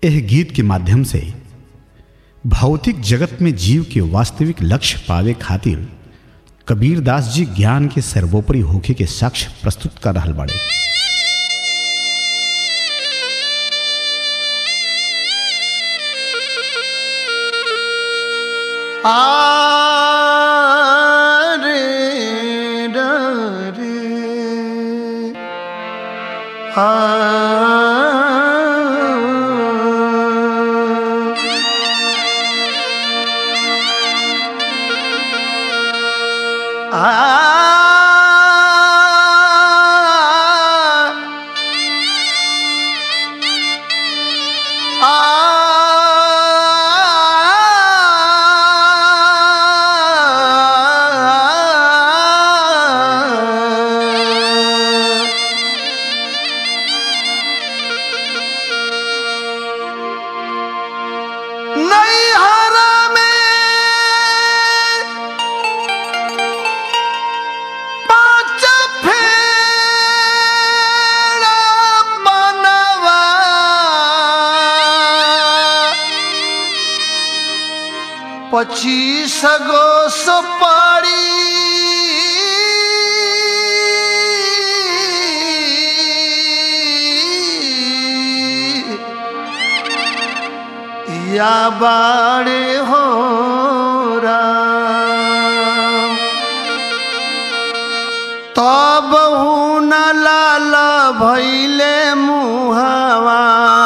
यह गीत के माध्यम से भौतिक जगत में जीव के वास्तविक लक्ष्य पावे खातिर कबीरदास जी ज्ञान के सर्वोपरि होखे के साक्ष्य प्रस्तुत कर रहल बाड़े आरे रे आ नैहरा में पाँच फेर बनवा पच्चीस गो सुपारी या बाड़े हो राम तब न लाल भैले मुहावा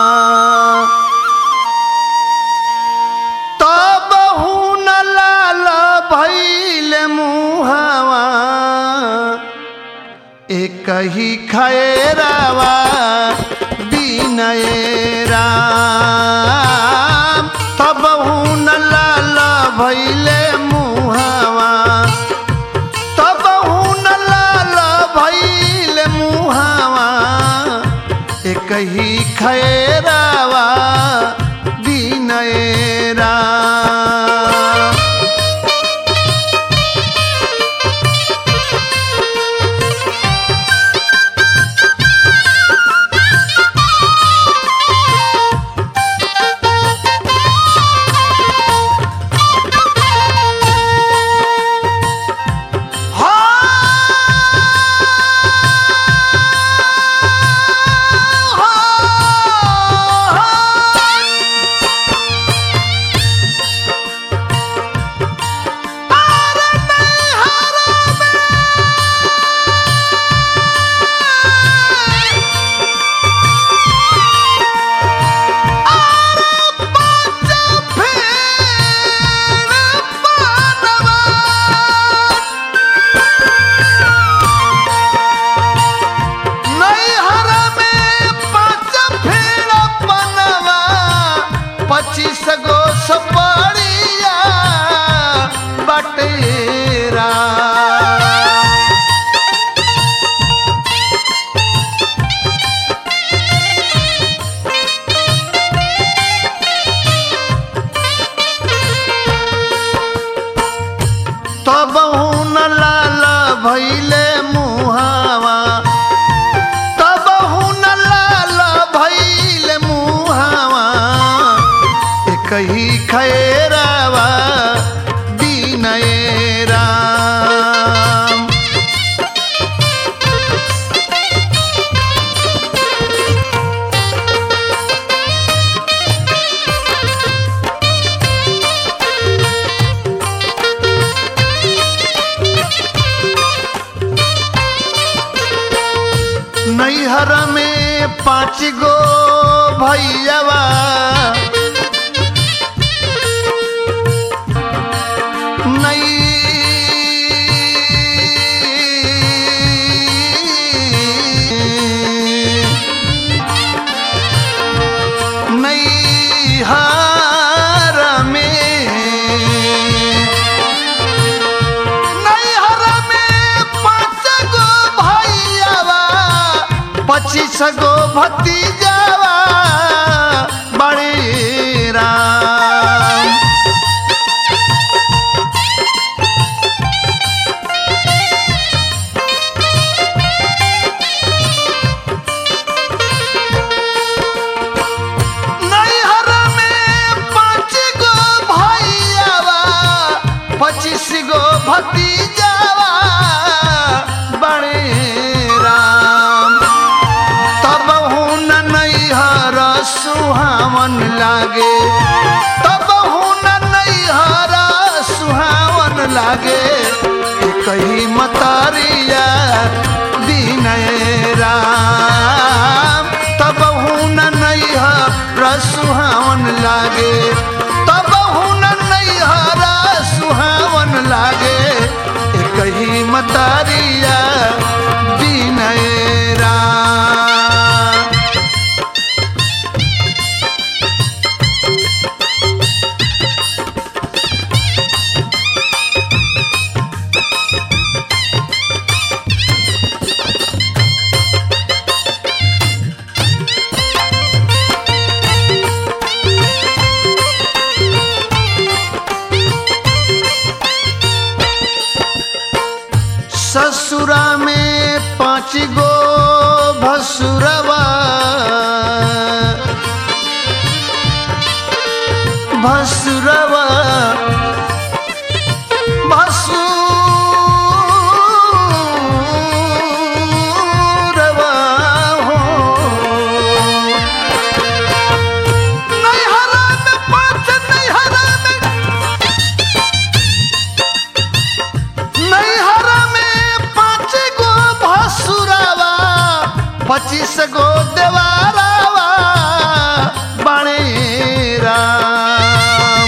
तब न लाल भैले मुहावा एक ही खैरावा बिनय राम तब न लाल भैले मुहावा तब न लाल भैल मुहावा एक ही खैरावा बिनय राम नैहर में पाँच फेर बनवा पच्चीस गो सपरिया बटेरा तब न लाल भैले मुहावा तब न लाल भैल मुहावा एक ही खैरावा बिनय राम नैहर में पाँच गो भैयावा नैहर में नैहर में पाँच गो भैयावा पच्चीस गो भतीजावा बड़े राम नैहर सुहावन लागे तब हुन नैहरा सुहावन लागे कही मतरिया विनय राम तब हुन नैहरा सुहावन लागे तब हुन नैहरा सुहावन लागे कही मतरिया विनय राम ससुरा में पाँच गो भसुरवा भसुरवा भसुरवा हो नैहरा में पाँच नैहरा में नैहरा में पाँच गो भसुरावा पच्चीस गो देवारावा बणे राम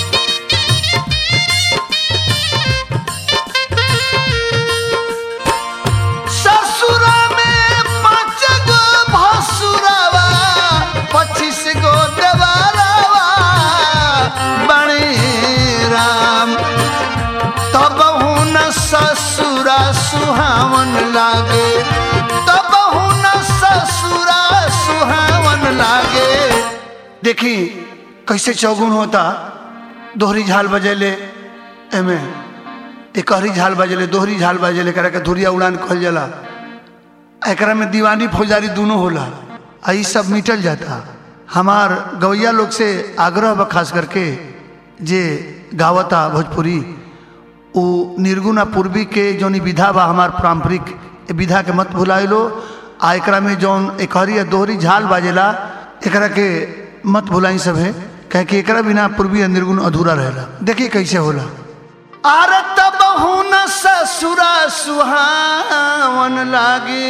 ससुरा में पाँच गो भसुरावा पच्चीस गो देवारावा बणे राम तब हुन ससुरा सुहावन लागे तब हुन ससुरा सुहावन लागे देखी कैसे चौगुन होता दोहरी झाल बजेले एमे एकहरी झाल बजेले दोहरी झाल बजेले एकरा के धुरिया उड़ान कहल जाला एकरा में दीवानी फौजारी दोनों होला आ ई सब मिटल जाता हमार गवैया लोग से आग्रह बा खास करके जे गावता भोजपुरी उ निर्गुण आ पूर्वी के जौन ई विधा बा हमार पारंपरिक ए विधा के मत भुलाइलो आ एकरा में जौन एकहरी आ दोहरी झाल बाजेला एकरा के मत भुलाई सब है कहे कि एकरा बिना पूर्वी आ निर्गुण अधूरा रहेला देखिए कैसे होला आर तब हुन ससुरा सुहावन लागे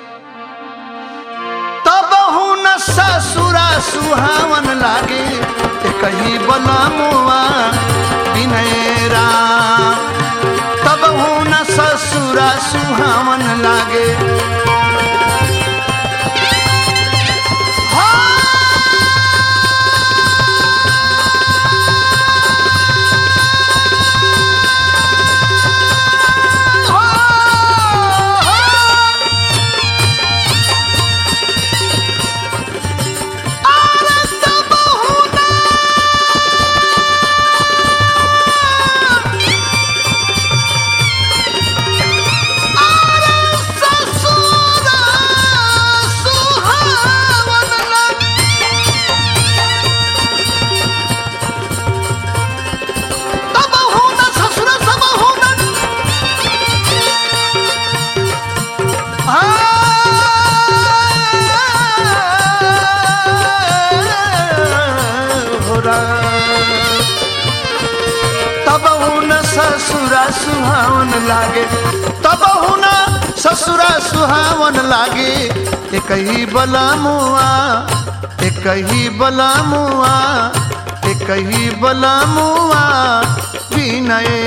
तब हुन ससुरा सुहावन लागे कही बलमुआ विनय राम तब हुन ससुरा सुहावन लागे तब हुन ससुरा सुहावन लागे तब हुन ससुरा सुहावन लागे एक ही बलमुआ एक ही बलमुआ एक ही बलमुआ विनय